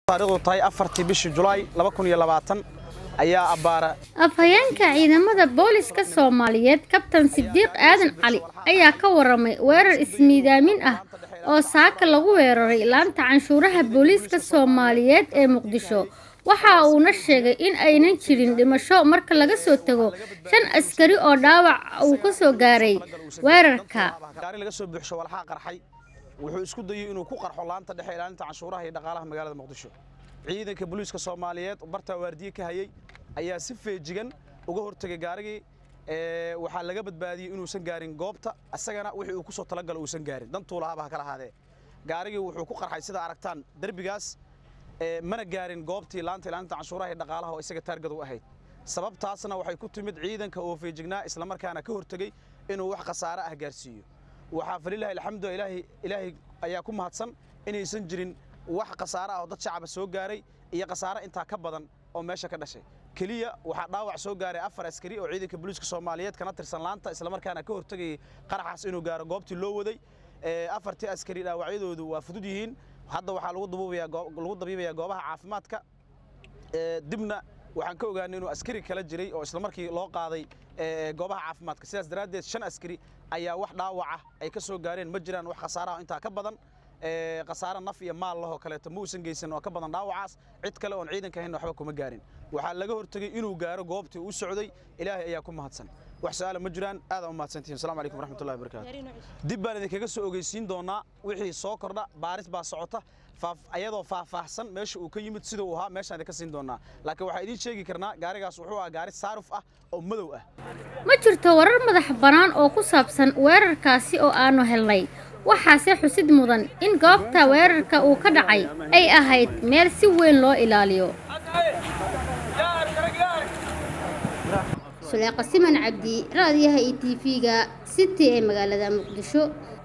taariikhdu tahay afartii bishii julaay ayaa abbaara afhayeenka ciidamada booliska soomaaliyeed kabtan sidiiq aadan cali ayaa ka waramay weerar ismiidaamin ah oo saaka lagu weeraray laanta canshuuraha booliiska soomaaliyeed ee muqdisho waxa uuna sheegay in aynan jirin dhimasho marka laga soo tago shan askari oo dhaawac uu ka soo gaaray weerarka gaari laga soo buuxsho walxaa qarxay wuxuu isku dayey inuu ku qarxo laanta dhexe ilaalinta canshuuraha iyo dhaqaalaha magaalada muqdisho ciidanka booliiska soomaaliyeed bartaa waardiye ka hayay ayaa si feejigan uga hortegay gaarigii waxaa laga badbaadiyey inuusan gaarin goobta isagana wixii uu ku soo talagalo uusan gaarin dantuu lahaaba ha ka lahaadee gaarigii wuxuu ku qarxay sida aragtaan derbigaas mana gaarin goobtii laanta ilaalinta canshuuraha iyo dhaqaalaha oo isaga taargad u ahayd sababtaasna waxay ku timid ciidanka oo feejignaa islamarkaana ka hortegey inuu wax khasaare ah gaarsiiyo waxaa falilahi alxamdu ilaahi ilaahay ayaa ku mahadsan inaysan jirin wax khasaare ah oo dad shacaba soo gaaray iyo khasaare intaa ka badan oo meesha ka dhashay keliya waxaa dhaawac soo gaaray afar askari oo ciidanka booliiska soomaaliyeed kana tirsan laanta islamarkaana ka hortegayay qaraxaas inuu gaaro goobtii loo waday afartii askari dhaawacyadoodu waa fudud yihiin hadda waxaa lagu dabiibayaa goobaha caafimaadka dibna waxaan ka ogaanay inuu askari kala jiray oo islamarkii loo qaaday goobaha caafimaadka sidaas daraaddeed shan askari ayaa wax dhaawaca ay ka soo gaareen ma jiraan wax khasaaraha intaa ka badan khasaare naf iyo maal lahoo kaleeto ma uusan geysan oo ka badan dhaawacaas cid kale oon ciidanka ahayn waxba kuma gaarin waxaa laga hortegey inuu gaaro goobtii uu socday ilaahay ayaa ku mahadsan wax su-aala ma jiraan aadaan u mahadsantihin assalamu calaykum waraxmatullahi wabarakaatu dib baan idinkaga soo ogeysiin doonaa wixii soo kordha baaris baa socota ayadoo faahfaahsan meesha uu ka yimid sida uu ahaa meeshaan idinka siin doonaa laakiin waxaa idiin sheegi karnaa gaarigaas wuxuu ahaa gaari saaruf ah oo madow ah ma jirto warar madax bannaan oo ku saabsan weerarkaasi oo aanu helnay waxaase xusid mudan in goobta weerarka uu ka dhacay ay ahayd meel si weyn loo ilaaliyo suleeqa siman cabdi raadiyaha iyo tv-ga city ee magaalada muqdisho